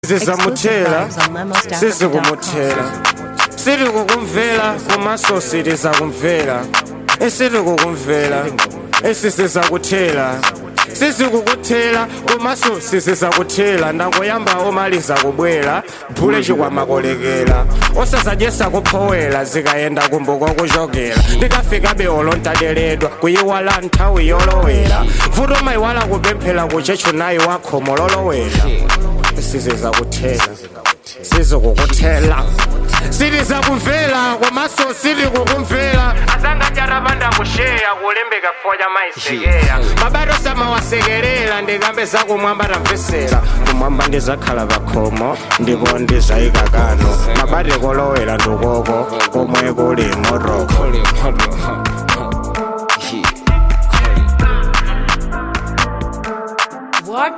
sizamuthela sizikumuthela siri kukumvela kumaso siri zakumvela esiri kukumvela esisiza kuthela sizikukuthela kumaso sisiza kuthela ndangoyamba omaliza kubwela phule chikwamakolekela osazadyesa kuphowela zikayenda kumbuko kuzhogela ndikafika beolontadeledwa kuyiwala nthawi yolowela vuto mayiwala kupemphera kuchechu nayi wakho mololowela siziza kuthela sizokukuthela siriza kumvela komaso siri kukumvela azangatyarabanda kusheya kulembeka kufonya mayisekeya mabato samawasekelela ndikambe zakumwamba tamvesera kumwamba ndizakhala pakhomo ndipo ndizayika kano mabati kolowela ndukoko komwe kuli moroko